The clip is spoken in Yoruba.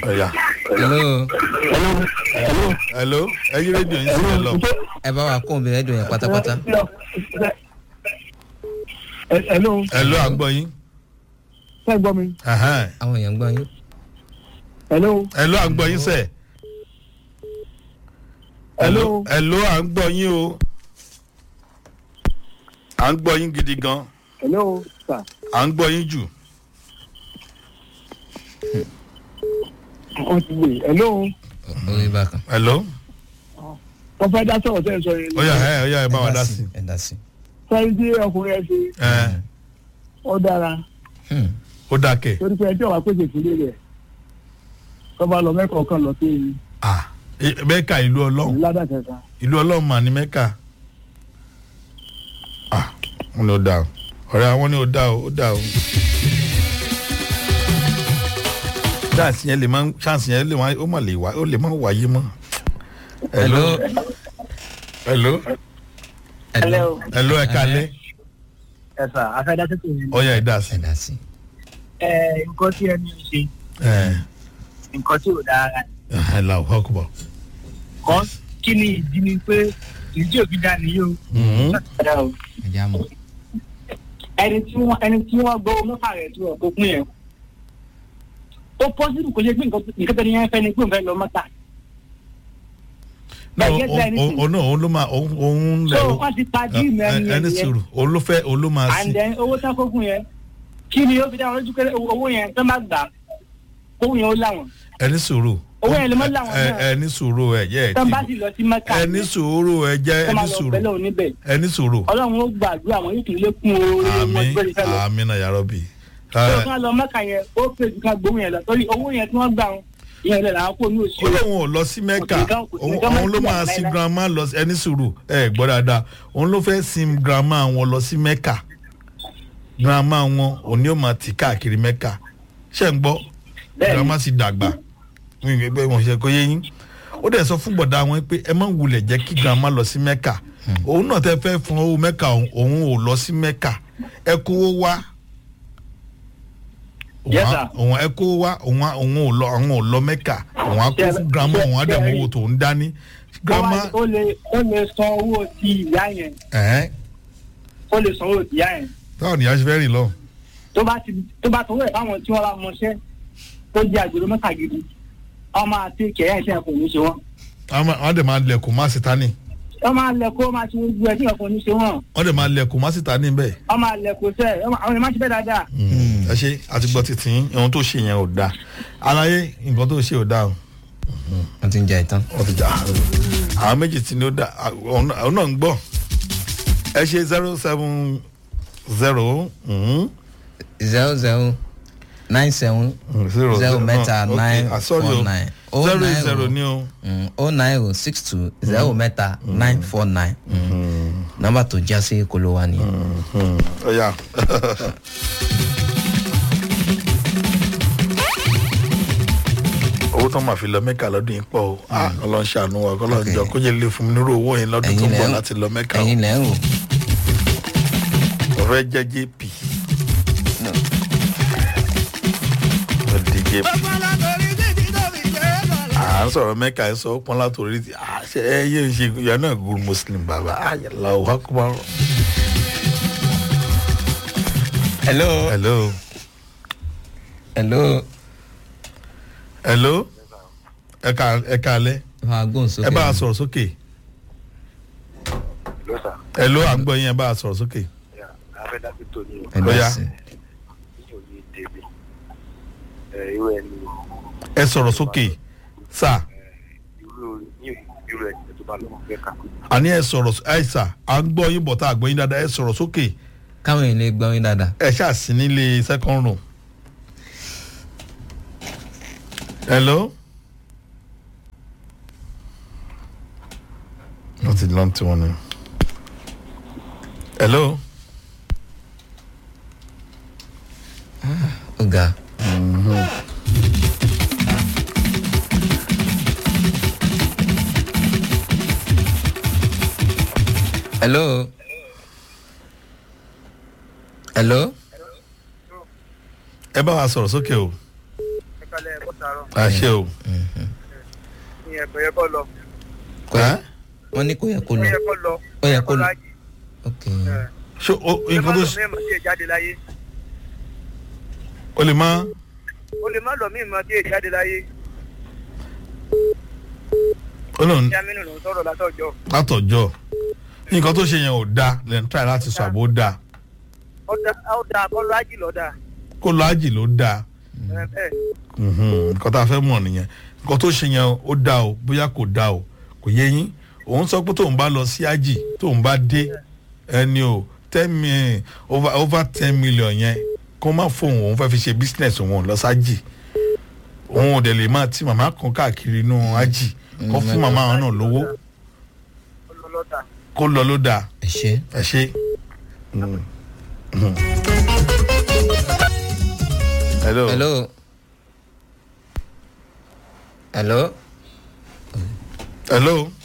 ọ̀yà. hello hello ẹyin rédíò yín sílẹ̀ lọ. ẹ bá wa kó omi rẹ́dùn yẹn pátápátá. hello hello à ń gbọ́ yín. ṣe gbọ́ mi Ẹhẹ́n. àwọn èèyàn ń gbọ́ yín. hello hello à ń gbọ́ yín sẹ̀. hello Hello. hello à ń gbọ́ yín o. à ń gbọ́ yín gidi gan. hello sir à ń gbọ́ yín jù. wọ́n ti gbé hello orí bákan. hello. wọ́n fẹ́ dá sọ̀rọ̀ tẹ́ ẹ sọ yẹn ọ̀yà ẹ ọ̀yà ẹ bá wa dá sí. ẹ dá sí. sẹ́yìn tí ọkùnrin ẹ ṣe ẹ ó dára Hmm. ó dákẹ́. torí pé ẹjọ́ wa pèsè ìpínlẹ̀ rẹ̀ tó bá lọ mẹ́kọ̀ọ́ kan lọ sí ah eh, mẹ́ka ìlú ọlọ́run ìlú ládàkẹ́ta ìlú ọlọ́run mà ní mẹ́ka. ah wọn ni ó dá o ọ̀rẹ́ àwọn ni ó dá o ó dá o. chance yẹn lè máa chance yẹn lè máa ó mà lè wá ó lè máa wáyé mọ́. hello. hello hello hello ẹ kalẹ́ ẹ sà afẹ́dá tètè yẹn ọ̀yà ẹ dá sí. ẹ dá sí. ẹ nǹkan tí ẹni ń ṣe ẹ nǹkan tí ò dára ẹ là ó ọkọ̀ kọ́ kí ni ìdí ni pé ìdí òbí dá nìyí o. ẹ já mọ. ẹni tí wọ́n ẹni tí wọ́n gbọ́ mọ́fà rẹ̀ tí wọ́n kó kún yẹn ó pọ́sibú kò ṣe pé nǹkan nǹkan tẹ́lẹ̀ yẹn fẹ́ ni pé òun fẹ́ lọ mọ́ta. náà But get there anything. òun náà òun ló máa òun òun lẹ so wọ́n ti pa díìmù ẹni ẹni yẹn sùúrù òun ló fẹ́ òun ló máa sí. and then owó tán kókun yẹn kí ni ó fi dáhùn lójú pé owó yẹn tó má gbà kókun yẹn ó láwọn ẹni sùúrù. Owó yẹn lè má láwọn ẹ náà. ẹni sùúrù ẹ jẹ ẹ tó bá ti sì lọ sí mẹ́ta ẹni sùúrù ẹ jẹ tó má ẹni lọ sùúrù bẹ́lẹ̀ oníbẹ̀ ẹni sùúrù. ọlọ́run ó gbàdúrà àwọn yóò tún lékún oore wọn àmì tó lè fẹ́ lọ. àmì náà yàrá bì. tó kán lọ mẹ́ka yẹn ó pè ju ká gbóhùn yẹn lọ torí owó yẹn tí wọ́n gbà wọn ìyẹn lè làwọn kó ní òsì ó lóun ò lọ sí mẹ́kà Kò sí nǹkan- kò sí òun nǹkan òun ló mẹ́kà máa sin láíláí. grandma lọ sí ẹni sùúrù ẹ gbọ́ dáadáa òun ló fẹ́ sin grandma wọn lọ sí mẹ́kà grandma wọn òun ni ó máa tì káàkiri mẹ́kà ṣé ń gbọ́ Bẹ́ẹ̀ni. grandma sì dàgbà wọn ìgbẹ́ pé wọn ṣe kó yé yín ó dẹ̀ sọ fún bọ̀dá wọn pé ẹ má wulẹ̀ jẹ́ kí grandma lọ sí mẹ́kà òun náà tẹ́ fẹ́ fún owó mẹ́kà òun òun ò lọ sí mẹ́kà ẹ kówó wá Yes, sir. òun ẹ kó wá òun á- òun ò lọ òun ò lọ mẹ́kà òun á kó Ṣé- fún grandma ṣé- òun á dẹ̀ ṣé mọ rí- owó tó ń dání grandma ó lè ó lè san owó ti ìyá yẹn ẹ̀ẹ́n ó lè san owó ti ìyá yẹn táwọn nìyá ṣe fẹ́ rìn lọ. tó bá ti tó bá tọwọ́ ẹ̀ báwọn tí wọ́n bá mọṣẹ́ tó jẹ́ àgbèrè mẹ́ta gidi wọ́n máa tẹ kẹ̀yà ìṣẹ́ ẹ̀kọ́ ní ṣe wọ́n àwọn àwọn dẹ̀ máa lẹ̀kùn má sí tání wọ́n máa lẹ̀ kó máa ṣe gbogbo ẹ̀ tí ẹ̀kọ́ ní ṣe wọ́n wọ́n dẹ̀ máa lẹ̀kùn má sí tání bẹ́ẹ̀. wọ́n máa lẹ̀ kó sẹ́ àwọn ẹ̀ máa ṣe bẹ́ẹ̀ dáadáa ẹ ṣe àti gbọ́ títí yín, ohun tó ṣe yẹn ò dáa aláyé nǹkan tó ṣe ò dáa o wọ́n ti ń jẹ ìtàn. wọ́n ti jà àwọn méjì tí ní ó dáa àwọn náà àwọn náà ń gbọ́ ẹ ṣe zero seven zero zero zero nine seven zero zero mẹ́ta no, nine okay, ah, sorry four o. nine. Oh, zero nine zero o. ni o. o nine o six two zero mẹ́ta nine four nine. nọ́mbà tó já sí kolo wa nìyẹn. ọ̀ya owó tó máa fi lọ mẹ́ka lọ́dún yìí pọ̀ o Ah, ọlọ́run ṣàánú wa kọ́lọ́run Okay. jọ kó jẹ́ lè fún mi nírú owó yẹn lọ́dún tó ń ẹ̀yin bọ̀ lẹ́ ń láti lọ mẹ́ka o ẹ̀yin lẹ́ ń wò. ọ̀rẹ́ jẹ́ jp ọ̀dì jp à ń sọ̀rọ̀ mẹ́ka ẹ̀ sọ pọ́n látòrí ti à ṣe ẹ yé ṣe yọ náà good muslim bàbá àyàlá ò wákùmá. hello. hello hello. hello ẹ ká ẹ ká alẹ́ bá a gbóhùn sókè. ẹ bá a sọ̀rọ̀ sókè ló sà hello à ń gbọ́ yín ẹ bá a sọ̀rọ̀ sókè. yà afẹ́dàbí tó ní ẹ Ó yá. dá sí. ní òye débi ẹ irú ẹni ẹ sọ̀rọ̀ sókè sà irú ní irú ẹni tó bá lọ fẹ́ kà àní ẹ sọ̀rọ̀ ẹ sà à ń gbọ́ yín bọ̀tà àgbọ̀ yín dáadáa ẹ sọ̀rọ̀ sókè káwọn èèyàn lè gbọ́ yín dáadáa. ẹ ṣáà sí nílé second room. hello. wọ́n ti lọ́n tí wọ́n ní. hello. ó ga. hello. hello. ẹ bá wa sọ̀rọ̀ sókè o. kalẹ̀ ẹ̀kọ́ sàárọ̀ àṣẹ o. ní ẹ̀kọ́ yẹ kọ́ lọ. Ẹ́? wọ́n ní kò yẹ kó ó lọ yẹ kọ́ lọ. Ó yẹ kó lọ. ájì. ok Ẹ̀. ṣé o ó lè má nǹkan tó lọ ṣe mí ìmọ̀ tí ì jáde láyé. o lè má ó lè má lọ mí ìmọ̀ tí ì jáde láyé. o lòun ní amínú ló ń sọ̀rọ̀ látọ̀jọ́. látọjọ́ nǹkan tó ṣe yẹn ò dáa lẹ́nu tíráì láti sọ àbò dáa ó dá- ó dáa kọ́ lọ ájì lọ́dà. kó lọ ájì ló dáa Ẹ̀, bẹ́ẹ̀ Mhm, nǹkan tá a fẹ́ mọ̀ nìyẹn nǹkan tó ṣe yẹn ó dáa o bóyá kò dáa o kò yé yín òun sọ pé tóun bá lọ sí ájì tóun bá dé ẹni o ten mi over over ten million yẹn kó má fóun òun fẹ́ fi ṣe business òun lọ sájì òun ò dẹ̀ lè máa tí màmá kan káàkiri inú ájì kó fún màmá àwọn náà lówó ó lọ lọ́dà. kó lọ ló dáa ẹ ṣe ẹ ṣe. Mm. Mhm. hello. hello hello hello.